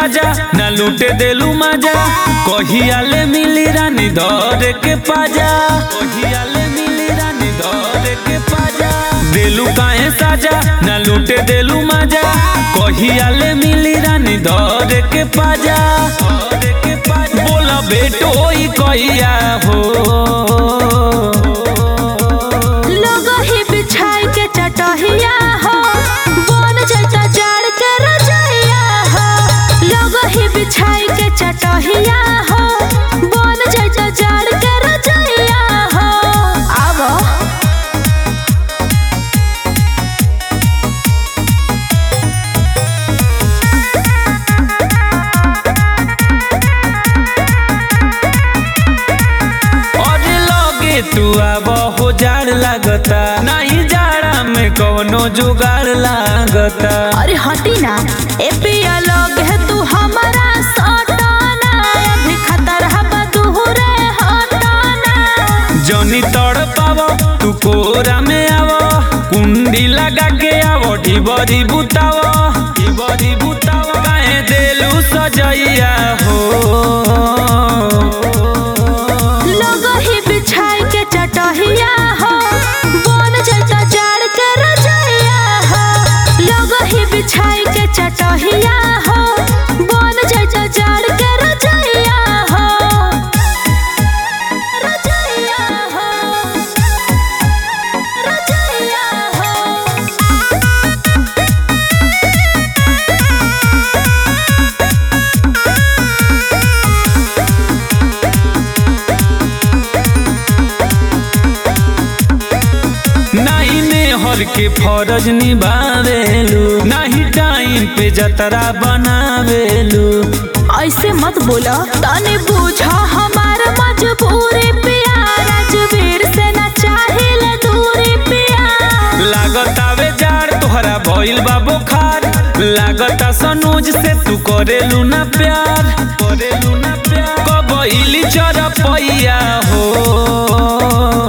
साजा न लूटे देलू मजा कहिया ले मिली रानी धर के पाजा कहिया ले मिली रानी धर के पाजा देलू काहे साजा न लूटे देलू मजा कहिया ले मिली रानी धर के पाजा धर के पाजा बोला बेटो ई कहिया हो लोग ही बिछाई के चटहिया हो बन जता जाड़ के रजैया हो लोग ही बिछाई के चटहिया हो बन जता जाड़ के रजैया हो आवा और लगे तू अब हो जाड़ लागता नहीं जाड़ा में कवनो जुगाड़ लागता अरे हटी ना ए पिया लोग है तू हमारा सटाना अभी खतर हवा दूरे हटाना जनी तड़ पाव तू कोरा में आव कुंडी लगा के आव ढिबरी बुताव ढिबरी बुताव काहे देलू सजैया हो लोग ही बिछाई के चटहिया हो बन जता जाड़ के रजैया हो लोग ही बिछाई के चटहिया हो बन जता जाड़ के रजैया हो रजैया हो रजैया हो नहीं ने हर के फरज निभावेलू नहीं टाइम पे जतरा बनावेलू ऐसे मत बोला तने बूझा हमार मजबूरी पिया राजवीर से ना चाहिए दूरी पिया लागतावे जाड़ तोहरा भइल बा बुखार लागता सनोज से तू करेलू ना प्यार करेलू ना प्यार कबइली चरपैया हो